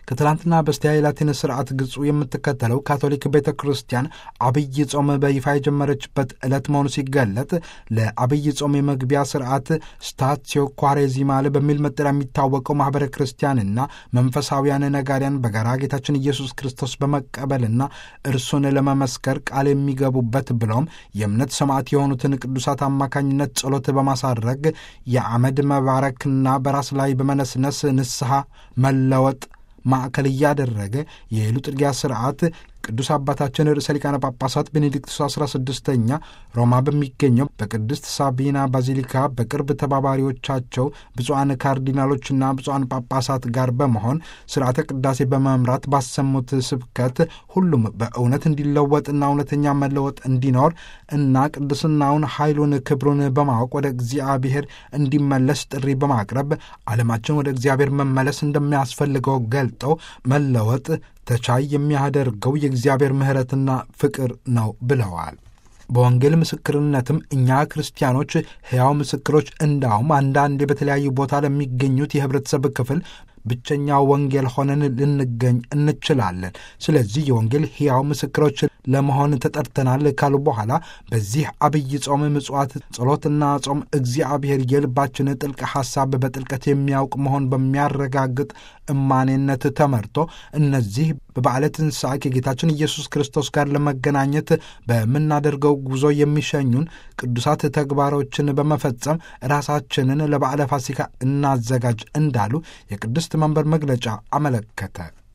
ከትላንትና በስቲያ የላቲን ስርዓት ግጹ የምትከተለው ካቶሊክ ቤተ ክርስቲያን አብይ ጾም በይፋ የጀመረችበት ዕለት መሆኑ ሲገለጥ ለአብይ ጾም የመግቢያ ስርዓት ስታትዮ ኳሬዚማል በሚል መጠሪያ የሚታወቀው ማኅበረ ክርስቲያንና መንፈሳውያን ነጋሪያን በጋራ ጌታችን ኢየሱስ ክርስቶስ በመቀበልና እርሱን ለመመስከር ቃል የሚገቡበት ብለውም የእምነት ሰማዕት የሆኑትን ቅዱሳት አማካኝነት ጸሎት በማሳረግ የአመድ መባረክና በራስ ላይ በመነስነስ ንስሐ መለወጥ ማዕከል እያደረገ የሉጥድያ ስርዓት ቅዱስ አባታችን ርዕሰ ሊቃነ ጳጳሳት ቤኔዲክቱስ 16ኛ ሮማ በሚገኘው በቅድስት ሳቢና ባዚሊካ በቅርብ ተባባሪዎቻቸው ብፁዓን ካርዲናሎችና ብፁዓን ጳጳሳት ጋር በመሆን ስርዓተ ቅዳሴ በመምራት ባሰሙት ስብከት ሁሉም በእውነት እንዲለወጥና እውነተኛ መለወጥ እንዲኖር እና ቅድስናውን፣ ኃይሉን፣ ክብሩን በማወቅ ወደ እግዚአብሔር እንዲመለስ ጥሪ በማቅረብ ዓለማችን ወደ እግዚአብሔር መመለስ እንደሚያስፈልገው ገልጠው መለወጥ ተቻይ የሚያደርገው የእግዚአብሔር ምሕረትና ፍቅር ነው ብለዋል። በወንጌል ምስክርነትም እኛ ክርስቲያኖች ሕያው ምስክሮች እንዳውም አንዳንዴ በተለያዩ ቦታ ለሚገኙት የህብረተሰብ ክፍል ብቸኛ ወንጌል ሆነን ልንገኝ እንችላለን። ስለዚህ የወንጌል ሕያው ምስክሮች ለመሆን ተጠርተናል ካሉ በኋላ በዚህ አብይ ጾም፣ ምጽዋት፣ ጸሎትና ጾም እግዚአብሔር የልባችን ጥልቅ ሐሳብ በጥልቀት የሚያውቅ መሆን በሚያረጋግጥ እማኔነት ተመርቶ እነዚህ በበዓለ ትንሣኤ ከጌታችን ኢየሱስ ክርስቶስ ጋር ለመገናኘት በምናደርገው ጉዞ የሚሸኙን ቅዱሳት ተግባሮችን በመፈጸም ራሳችንን ለበዓለ ፋሲካ እናዘጋጅ እንዳሉ የቅድስት መንበር መግለጫ አመለከተ።